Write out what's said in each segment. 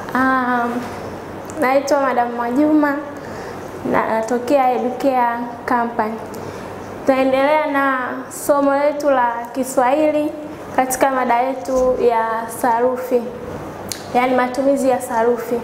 Um, naitwa Madam Mwajuma na natokea Educare Company. Tunaendelea na somo letu la Kiswahili katika mada yetu ya sarufi, yaani matumizi ya sarufi.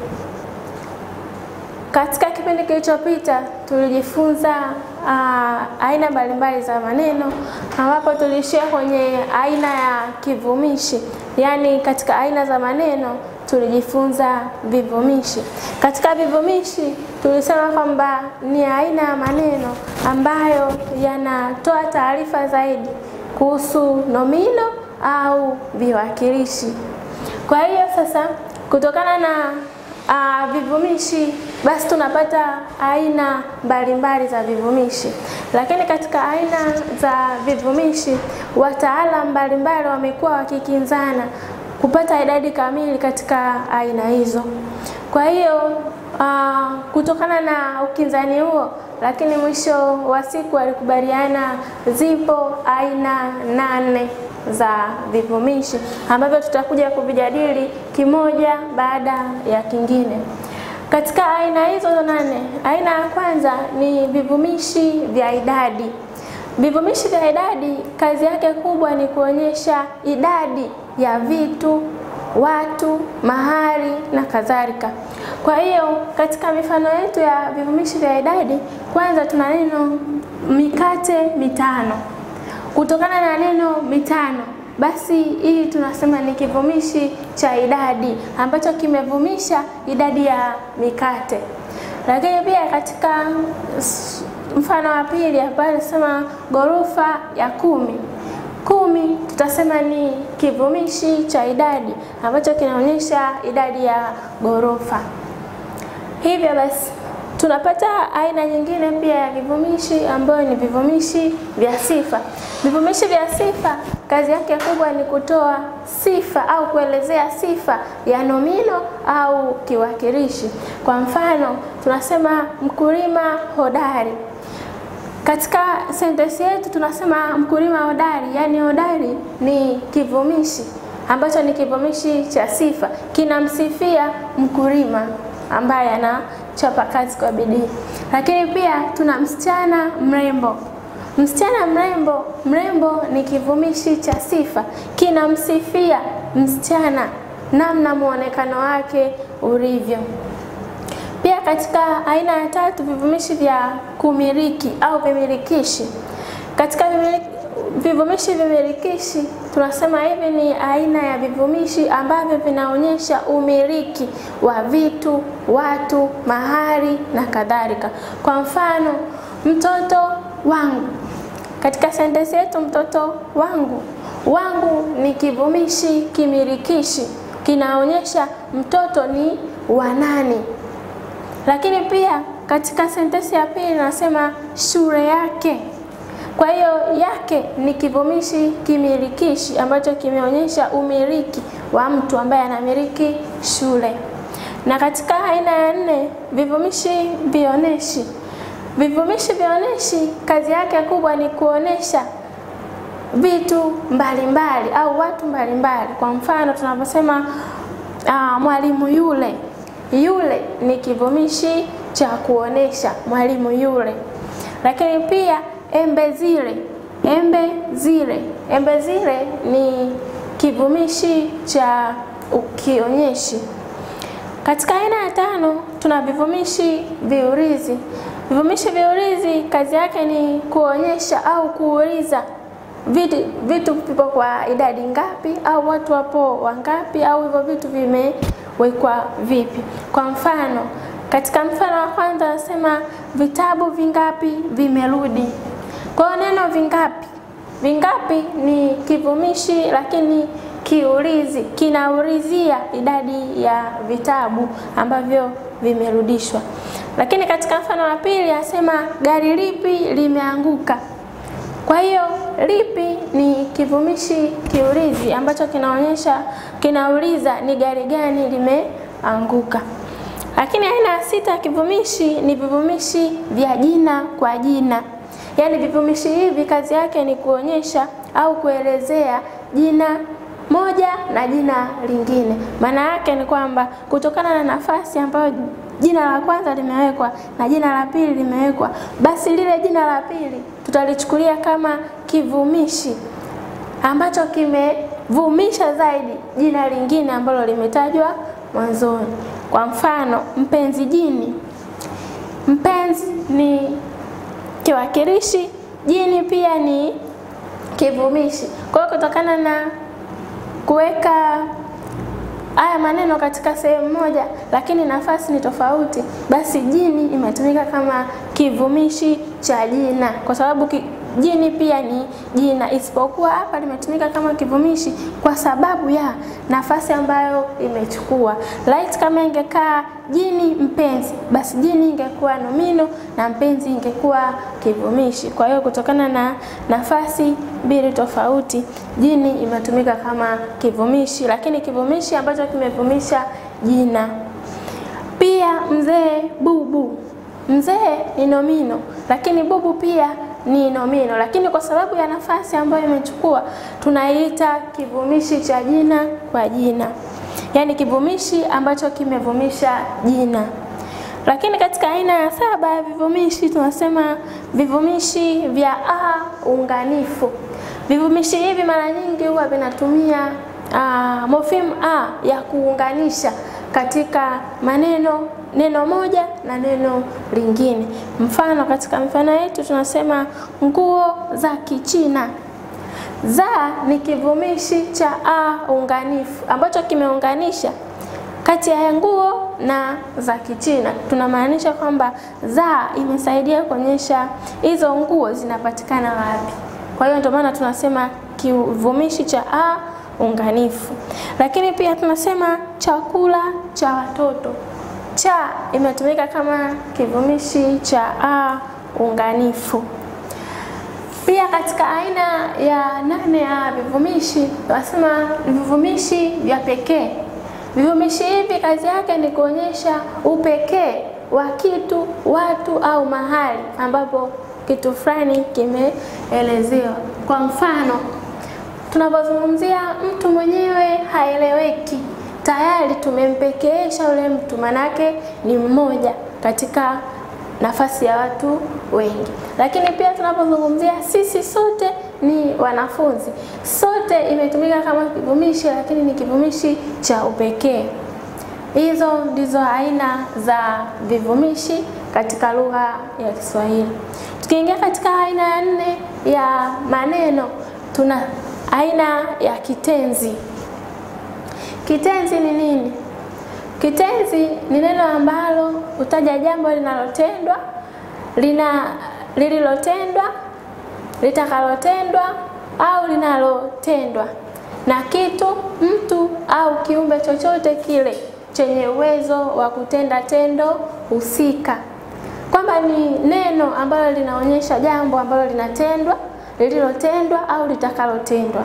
Katika kipindi kilichopita tulijifunza uh, aina mbalimbali za maneno ambapo tuliishia kwenye aina ya kivumishi, yaani katika aina za maneno tulijifunza vivumishi. Katika vivumishi tulisema kwamba ni aina ya maneno ambayo yanatoa taarifa zaidi kuhusu nomino au viwakilishi. Kwa hiyo sasa, kutokana na uh, vivumishi basi tunapata aina mbalimbali za vivumishi, lakini katika aina za vivumishi wataalamu mbalimbali wamekuwa wakikinzana kupata idadi kamili katika aina hizo. Kwa hiyo uh, kutokana na ukinzani huo, lakini mwisho wa siku walikubaliana zipo aina nane za vivumishi ambavyo tutakuja kuvijadili kimoja baada ya kingine. Katika aina hizo nane, aina ya kwanza ni vivumishi vya idadi. Vivumishi vya idadi kazi yake kubwa ni kuonyesha idadi ya vitu, watu, mahali na kadhalika. Kwa hiyo katika mifano yetu ya vivumishi vya idadi, kwanza tuna neno mikate mitano. Kutokana na neno mitano, basi hii tunasema ni kivumishi cha idadi ambacho kimevumisha idadi ya mikate. Lakini pia katika mfano wa pili ambayo anasema ghorofa ya kumi kumi tutasema ni kivumishi cha idadi ambacho kinaonyesha idadi ya ghorofa. Hivyo basi tunapata aina nyingine pia ya vivumishi ambayo ni vivumishi vya sifa. Vivumishi vya sifa kazi yake kubwa ni kutoa sifa au kuelezea sifa ya nomino au kiwakilishi. Kwa mfano, tunasema mkulima hodari. Katika sentensi yetu tunasema mkulima hodari, yaani hodari ni kivumishi ambacho ni kivumishi cha sifa, kinamsifia mkulima ambaye anachapa kazi kwa bidii. Lakini pia tuna msichana mrembo. Msichana mrembo, mrembo ni kivumishi cha sifa, kinamsifia msichana namna muonekano wake ulivyo. Pia katika aina ya tatu vivumishi vya kumiliki au vimilikishi. Katika vivumishi vimilikishi tunasema hivi ni aina ya vivumishi ambavyo vinaonyesha umiliki wa vitu, watu, mahali na kadhalika. Kwa mfano, mtoto wangu. Katika sentensi yetu mtoto wangu, wangu ni kivumishi kimilikishi, kinaonyesha mtoto ni wa nani. Lakini pia katika sentensi ya pili nasema shule yake. Kwa hiyo yake ni kivumishi kimilikishi ambacho kimeonyesha umiliki wa mtu ambaye anamiliki shule. Na katika aina ya nne vivumishi vioneshi. Vivumishi vioneshi kazi yake kubwa ni kuonesha vitu mbalimbali mbali, au watu mbalimbali mbali. Kwa mfano tunaposema uh, mwalimu yule yule ni kivumishi cha kuonesha mwalimu yule. Lakini pia embe zile, embe zile, embe zile ni kivumishi cha ukionyeshi. Katika aina ya tano tuna vivumishi viulizi. Vivumishi viulizi kazi yake ni kuonyesha au kuuliza vitu, vitu vipo kwa idadi ngapi au watu wapo wangapi au hivyo vitu vimewekwa vipi. Kwa mfano, katika mfano wa kwanza anasema vitabu vingapi vimerudi. Kwa hiyo neno vingapi, vingapi ni kivumishi lakini kiulizi, kinaulizia idadi ya vitabu ambavyo vimerudishwa. Lakini katika mfano wa pili anasema gari lipi limeanguka. Kwa hiyo lipi ni kivumishi kiulizi ambacho kinaonyesha kinauliza ni gari gani limeanguka. Lakini aina ya sita ya kivumishi ni vivumishi vya jina kwa jina. Yaani vivumishi hivi kazi yake ni kuonyesha au kuelezea jina moja na jina lingine. Maana yake ni kwamba kutokana na nafasi ambayo jina la kwanza limewekwa na jina la pili limewekwa, basi lile jina la pili tutalichukulia kama kivumishi ambacho kimevumisha zaidi jina lingine ambalo limetajwa mwanzoni. Kwa mfano, mpenzi jini. Mpenzi ni kiwakilishi, jini pia ni kivumishi. Kwa hiyo kutokana na kuweka haya maneno katika sehemu moja, lakini nafasi ni tofauti, basi jini imetumika kama kivumishi cha jina, kwa sababu ki, jini pia ni jina, isipokuwa hapa limetumika kama kivumishi kwa sababu ya nafasi ambayo imechukua. Right, kama ingekaa jini mpenzi, basi jini ingekuwa nomino na mpenzi ingekuwa kivumishi. Kwa hiyo kutokana na nafasi mbili tofauti, jini imetumika kama kivumishi, lakini kivumishi ambacho kimevumisha jina. Pia mzee bubu, mzee ni nomino, lakini bubu pia ni nomino, lakini kwa sababu ya nafasi ambayo imechukua tunaiita kivumishi cha jina kwa jina, yaani kivumishi ambacho kimevumisha jina. Lakini katika aina ya saba ya vivumishi tunasema vivumishi vya a unganifu. Vivumishi hivi mara nyingi huwa vinatumia uh, mofimu a ya kuunganisha katika maneno neno moja na neno lingine. Mfano, katika mifano yetu tunasema nguo za Kichina. Za ni kivumishi cha a unganifu ambacho kimeunganisha kati ya nguo na za Kichina. Tunamaanisha kwamba za imesaidia kuonyesha hizo nguo zinapatikana wapi. Kwa hiyo ndio maana tunasema kivumishi cha a unganifu. Lakini pia tunasema chakula cha watoto. Cha imetumika kama kivumishi cha a unganifu. Pia katika aina ya nane ya vivumishi tunasema vivumishi vya pekee. Vivumishi hivi kazi yake ni kuonyesha upekee wa kitu, watu au mahali ambapo kitu fulani kimeelezewa. Kwa mfano, tunapozungumzia mtu mwenyewe haeleweki, tayari tumempekeesha yule mtu, manake ni mmoja katika nafasi ya watu wengi. Lakini pia tunapozungumzia sisi sote ni wanafunzi, sote imetumika kama kivumishi, lakini ni kivumishi cha upekee. Hizo ndizo aina za vivumishi katika lugha ya Kiswahili. Tukiingia katika aina ya nne ya maneno, tuna aina ya kitenzi. Kitenzi ni nini? Kitenzi ni neno ambalo hutaja jambo linalotendwa, lina lililotendwa, litakalotendwa au linalotendwa na kitu, mtu au kiumbe chochote kile chenye uwezo wa kutenda tendo husika, kwamba ni neno ambalo linaonyesha jambo ambalo linatendwa, lililotendwa au litakalotendwa.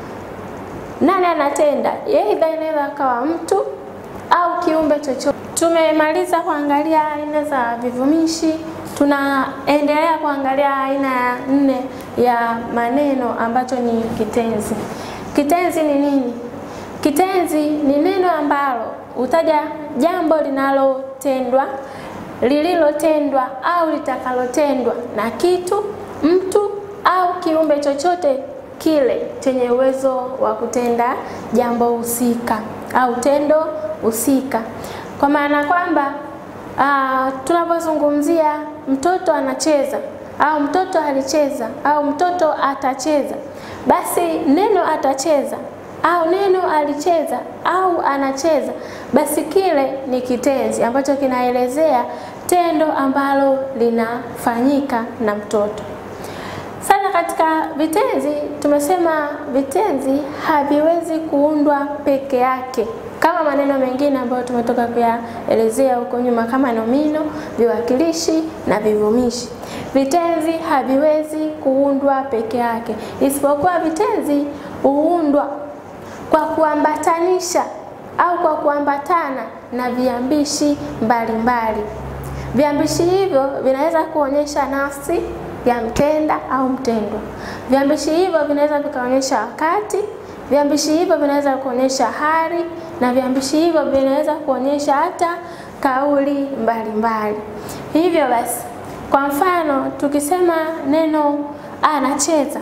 Nani anatenda? Aidha inaweza akawa mtu au kiumbe chochote. Tumemaliza kuangalia aina za vivumishi, tunaendelea kuangalia aina ya nne ya maneno ambacho ni kitenzi. Kitenzi ni nini? Kitenzi ni neno ambalo hutaja jambo linalotendwa, lililotendwa au litakalotendwa na kitu, mtu au kiumbe chochote kile chenye uwezo wa kutenda jambo husika au tendo husika, kwa maana kwamba uh, tunapozungumzia mtoto anacheza au mtoto alicheza au mtoto atacheza, basi neno atacheza au neno alicheza au anacheza, basi kile ni kitenzi ambacho kinaelezea tendo ambalo linafanyika na mtoto. Sasa katika vitenzi tumesema vitenzi haviwezi kuundwa peke yake kama maneno mengine ambayo tumetoka kuyaelezea huko nyuma kama nomino, viwakilishi na vivumishi. Vitenzi haviwezi kuundwa peke yake, isipokuwa vitenzi huundwa kwa kuambatanisha au kwa kuambatana na viambishi mbalimbali. Viambishi hivyo vinaweza kuonyesha nafsi ya mtenda au mtendwa. Viambishi hivyo vinaweza vikaonyesha wakati, viambishi hivyo vinaweza kuonyesha hali na viambishi hivyo vinaweza kuonyesha hata kauli mbalimbali. Hivyo basi, kwa mfano tukisema neno anacheza,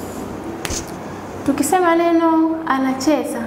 tukisema neno anacheza,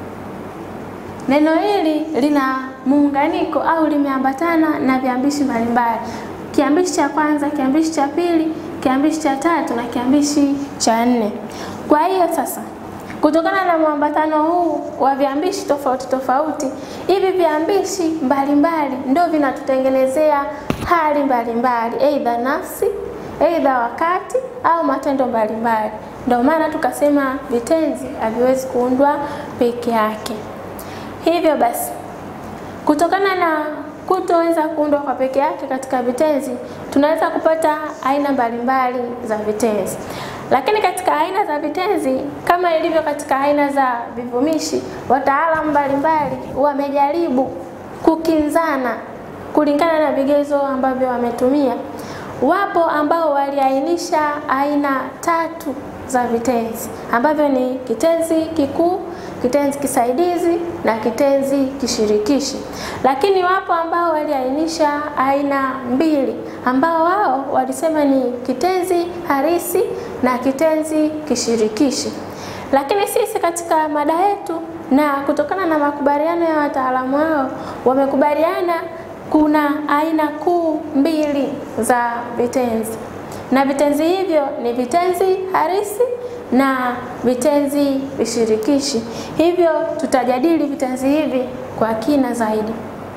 neno hili lina muunganiko au limeambatana na viambishi mbalimbali, kiambishi cha kwanza, kiambishi cha pili, kiambishi cha tatu na kiambishi cha nne. Kwa hiyo sasa kutokana na mwambatano huu wa viambishi tofauti tofauti, hivi viambishi mbalimbali ndio vinatutengenezea hali mbalimbali, aidha nafsi, aidha wakati au matendo mbalimbali. Ndio maana tukasema vitenzi haviwezi kuundwa peke yake. Hivyo basi, kutokana na kutoweza kuundwa kwa peke yake katika vitenzi, tunaweza kupata aina mbalimbali za vitenzi. Lakini katika aina za vitenzi kama ilivyo katika aina za vivumishi, wataalamu mbalimbali wamejaribu kukinzana kulingana na vigezo ambavyo wametumia. Wapo ambao waliainisha aina tatu za vitenzi ambavyo ni kitenzi kikuu, kitenzi kisaidizi na kitenzi kishirikishi. Lakini wapo ambao waliainisha aina mbili ambao wao walisema ni kitenzi harisi na kitenzi kishirikishi. Lakini sisi katika mada yetu na kutokana na makubaliano ya wataalamu hao wamekubaliana kuna aina kuu mbili za vitenzi, na vitenzi hivyo ni vitenzi harisi na vitenzi vishirikishi. Hivyo tutajadili vitenzi hivi kwa kina zaidi.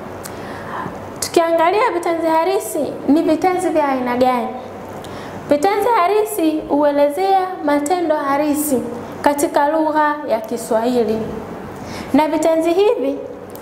Tukiangalia vitenzi harisi, ni vitenzi vya aina gani? Vitenzi harisi huelezea matendo harisi katika lugha ya Kiswahili, na vitenzi hivi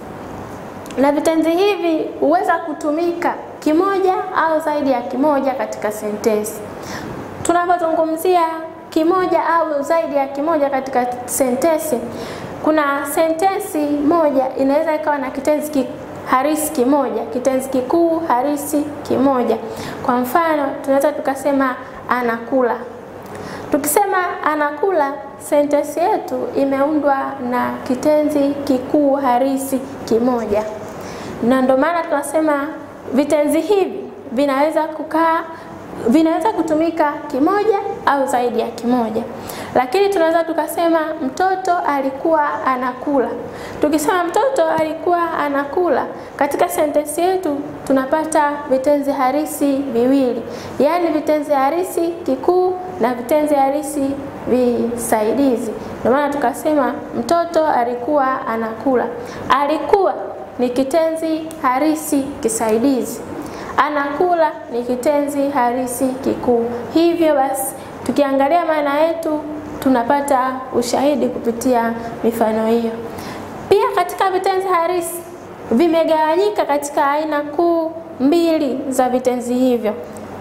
na vitenzi hivi huweza kutumika kimoja au zaidi ya kimoja katika sentensi. Tunapozungumzia kimoja au zaidi ya kimoja katika sentensi, kuna sentensi moja inaweza ikawa na kitenzi ki harisi kimoja, kitenzi kikuu harisi kimoja. Kwa mfano, tunaweza tukasema anakula. Tukisema anakula, sentensi yetu imeundwa na kitenzi kikuu harisi kimoja, na ndio maana tunasema vitenzi hivi vinaweza kukaa vinaweza kutumika kimoja au zaidi ya kimoja. Lakini tunaweza tukasema mtoto alikuwa anakula. Tukisema mtoto alikuwa anakula, katika sentensi yetu tunapata vitenzi harisi viwili, yaani vitenzi harisi kikuu na vitenzi harisi visaidizi. Ndio maana tukasema mtoto alikuwa anakula. Alikuwa ni kitenzi harisi kisaidizi anakula ni kitenzi harisi kikuu. Hivyo basi, tukiangalia maana yetu tunapata ushahidi kupitia mifano hiyo. Pia katika vitenzi harisi vimegawanyika katika aina kuu mbili za vitenzi hivyo.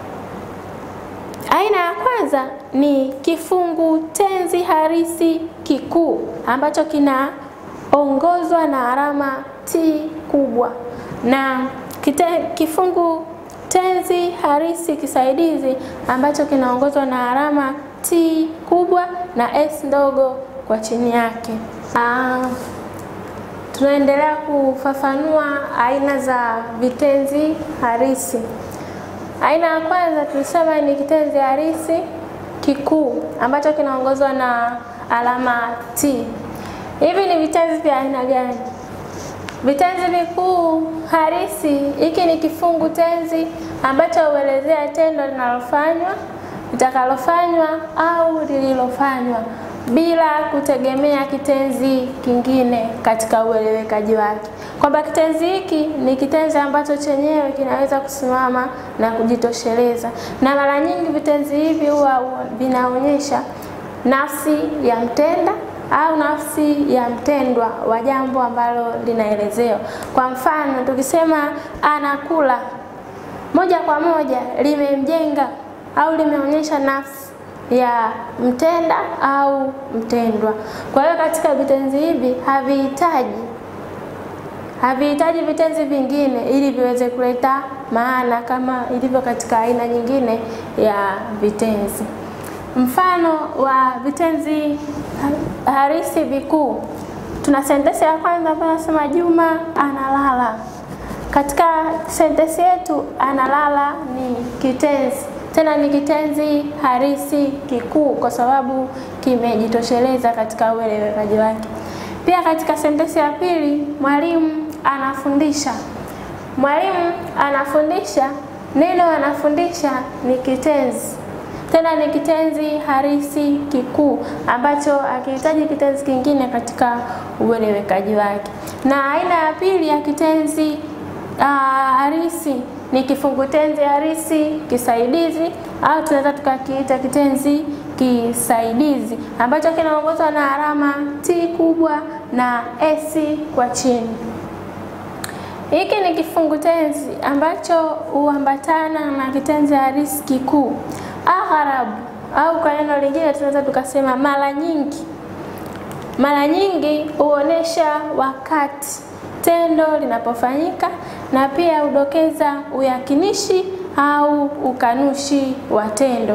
Aina ya kwanza ni kifungu tenzi harisi kikuu ambacho kinaongozwa na alama T kubwa na Kite, kifungu tenzi harisi kisaidizi ambacho kinaongozwa na alama T kubwa na S ndogo kwa chini yake. Aa, tunaendelea kufafanua aina za vitenzi harisi. Aina ya kwanza tulisema ni kitenzi harisi kikuu ambacho kinaongozwa na alama T. Hivi ni vitenzi vya aina gani? Vitenzi vikuu harisi, hiki ni kifungu tenzi ambacho huelezea tendo linalofanywa, litakalofanywa au lililofanywa bila kutegemea kitenzi kingine katika uelewekaji wake, kwamba kitenzi hiki ni kitenzi ambacho chenyewe kinaweza kusimama na kujitosheleza, na mara nyingi vitenzi hivi huwa vinaonyesha nafsi ya mtenda au nafsi ya mtendwa wa jambo ambalo linaelezewa. Kwa mfano, tukisema anakula, moja kwa moja limemjenga au limeonyesha nafsi ya mtenda au mtendwa. Kwa hiyo katika vitenzi hivi havihitaji havihitaji vitenzi vingine ili viweze kuleta maana kama ilivyo katika aina nyingine ya vitenzi. Mfano wa vitenzi harisi vikuu, tuna sentensi ya kwanza ambayo nasema Juma analala. Katika sentensi yetu analala ni kitenzi, tena ni kitenzi harisi kikuu kwa sababu kimejitosheleza katika uelewekaji wake. Pia katika sentensi ya pili, mwalimu anafundisha. Mwalimu anafundisha, neno anafundisha ni kitenzi, tena ni kitenzi harisi kikuu ambacho akihitaji kitenzi kingine katika uelewekaji wake. Na aina ya pili ya kitenzi uh, harisi ni kifungu tenzi harisi kisaidizi au tunaweza tukakiita kitenzi kisaidizi ambacho kinaongozwa na alama T kubwa na S kwa chini. Hiki ni kifungu tenzi ambacho huambatana na kitenzi harisi kikuu agharabu, au kwa neno lingine tunaweza tukasema mara nyingi. Mara nyingi huonesha wakati tendo linapofanyika na pia hudokeza uyakinishi au ukanushi wa tendo.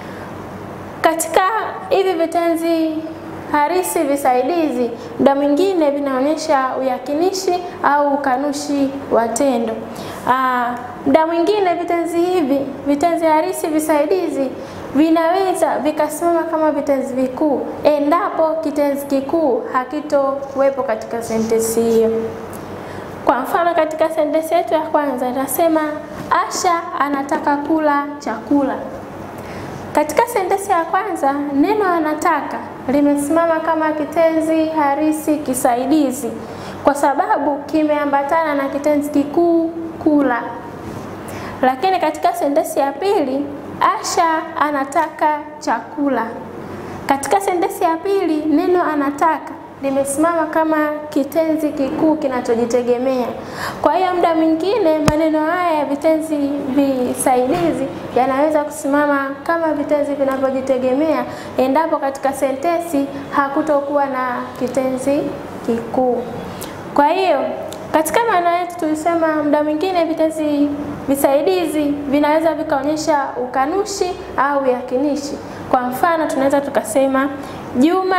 Katika hivi vitenzi harisi visaidizi, muda mwingine vinaonyesha uyakinishi au ukanushi wa tendo. Muda mwingine vitenzi hivi, vitenzi harisi visaidizi vinaweza vikasimama kama vitenzi vikuu endapo kitenzi kikuu hakitokuwepo katika sentensi hiyo. Kwa mfano, katika sentensi yetu ya kwanza inasema Asha anataka kula chakula. Katika sentensi ya kwanza neno anataka limesimama kama kitenzi harisi kisaidizi kwa sababu kimeambatana na kitenzi kikuu kula. Lakini katika sentensi ya pili Asha anataka chakula. Katika sentensi ya pili neno anataka limesimama kama kitenzi kikuu kinachojitegemea. Kwa hiyo muda mwingine maneno haya ya vitenzi visaidizi yanaweza kusimama kama vitenzi vinavyojitegemea endapo katika sentensi hakutokuwa na kitenzi kikuu. Kwa hiyo katika maana yetu tulisema muda mwingine vitenzi visaidizi vinaweza vikaonyesha ukanushi au yakinishi. Kwa mfano tunaweza tukasema Juma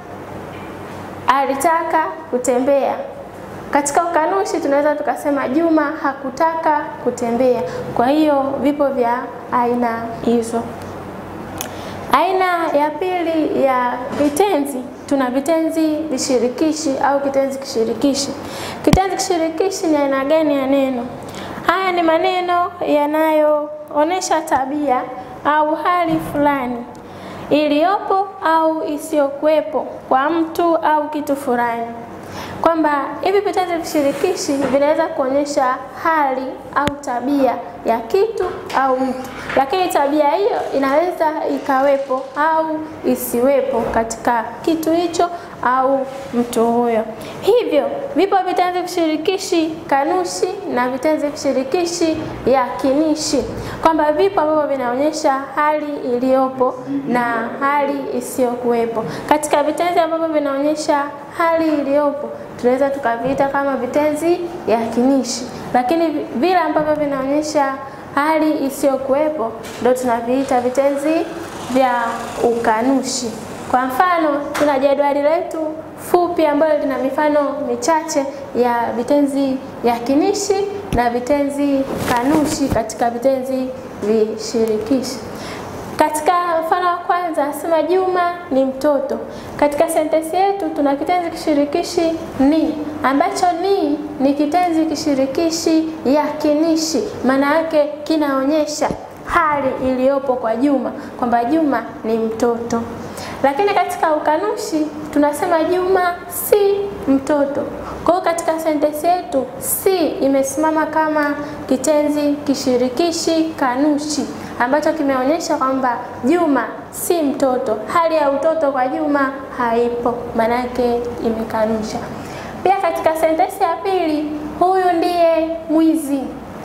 alitaka kutembea. Katika ukanushi tunaweza tukasema Juma hakutaka kutembea. Kwa hiyo vipo vya aina hizo. Aina ya pili ya vitenzi tuna vitenzi vishirikishi au kitenzi kishirikishi. Kitenzi kishirikishi ni aina gani ya neno? Haya ni maneno yanayoonyesha tabia au hali fulani iliyopo au isiyokuwepo kwa mtu au kitu fulani, kwamba hivi vitenzi vishirikishi vinaweza kuonyesha hali au tabia ya kitu au mtu, lakini tabia hiyo inaweza ikawepo au isiwepo katika kitu hicho au mtu huyo. Hivyo vipo vitenzi vishirikishi kanushi na vitenzi vishirikishi yakinishi, kwamba vipo ambavyo vinaonyesha hali iliyopo na hali isiyokuwepo. Katika vitenzi ambavyo vinaonyesha hali iliyopo tunaweza tukaviita kama vitenzi yakinishi, lakini vile ambavyo vinaonyesha hali isiyokuwepo ndio tunaviita vitenzi vya ukanushi. Kwa mfano, tuna jedwali letu fupi ambalo lina mifano michache ya vitenzi yakinishi na vitenzi kanushi katika vitenzi vishirikishi. Katika mfano wa kwanza sema Juma ni mtoto. Katika sentensi yetu tuna kitenzi kishirikishi ni, ambacho ni ni kitenzi kishirikishi yakinishi, maana yake kinaonyesha hali iliyopo kwa Juma kwamba Juma ni mtoto. Lakini katika ukanushi tunasema Juma si mtoto. Kwa hiyo katika sentensi yetu si imesimama kama kitenzi kishirikishi kanushi ambacho kimeonyesha kwamba Juma si mtoto, hali ya utoto kwa Juma haipo, maanake imekanusha. Pia katika sentensi ya pili, huyu ndiye mwizi.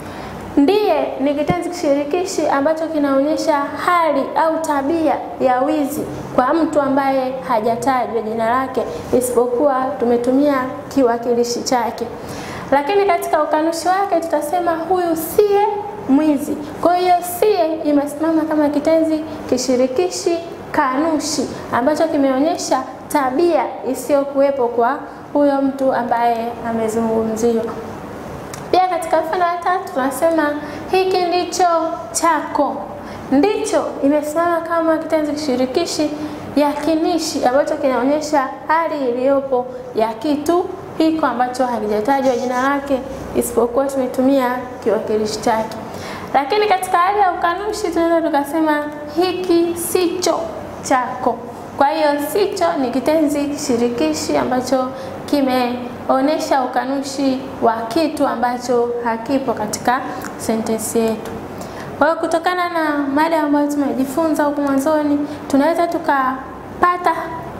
Ndiye ni kitenzi kishirikishi ambacho kinaonyesha hali au tabia ya wizi kwa mtu ambaye hajatajwa jina lake, isipokuwa tumetumia kiwakilishi chake. Lakini katika ukanushi wake tutasema huyu siye mwizi. Kwa hiyo siye imesimama kama kitenzi kishirikishi kanushi ambacho kimeonyesha tabia isiyokuwepo kwa huyo mtu ambaye amezungumziwa. Pia katika mfano wa tatu tunasema hiki ndicho chako. Ndicho imesimama kama kitenzi kishirikishi yakinishi ambacho kinaonyesha hali iliyopo ya kitu hiko ambacho hakijatajwa jina lake isipokuwa tumetumia kiwakilishi chake. Lakini katika hali ya ukanushi tunaweza tukasema hiki sicho chako. Kwa hiyo sicho ni kitenzi kishirikishi ambacho kimeonyesha ukanushi wa kitu ambacho hakipo katika sentensi yetu. Kwa hiyo kutokana na mada ambayo tumejifunza huku mwanzoni, tunaweza tukapata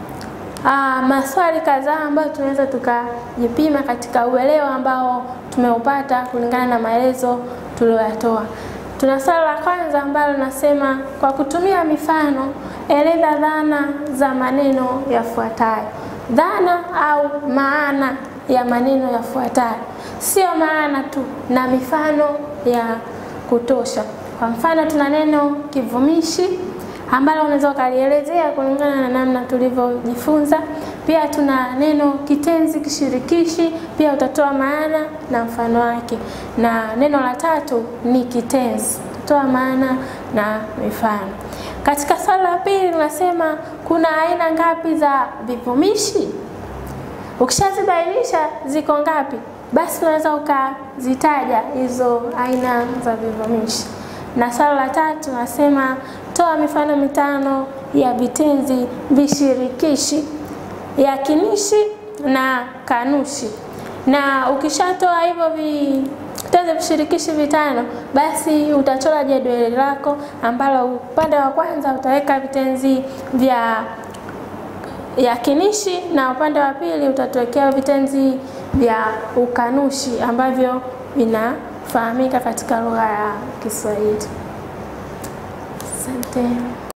uh, maswali kadhaa ambayo tunaweza tukajipima katika uelewa ambao tumeupata kulingana na maelezo tuliyoyatoa. Tuna swali la kwanza ambalo nasema kwa kutumia mifano eleza dhana za maneno yafuatayo. Dhana au maana ya maneno yafuatayo, sio maana tu, na mifano ya kutosha. Kwa mfano, tuna neno kivumishi ambalo unaweza ukalielezea kulingana na namna tulivyojifunza. Pia tuna neno kitenzi kishirikishi, pia utatoa maana na mfano wake, na neno la tatu ni kitenzi, utatoa maana na mifano. Katika swali la pili tunasema kuna aina ngapi za vivumishi? Ukishazibainisha ziko ngapi, basi unaweza ukazitaja hizo aina za vivumishi. Na swali la tatu nasema toa mifano mitano ya vitenzi vishirikishi yakinishi na kanushi. Na ukishatoa hivyo vitenzi vishirikishi vitano, basi utachora jedwali lako ambalo upande wa kwanza utaweka vitenzi vya yakinishi na upande wa pili utatuwekea vitenzi vya ukanushi ambavyo vinafahamika katika lugha ya Kiswahili. Asante.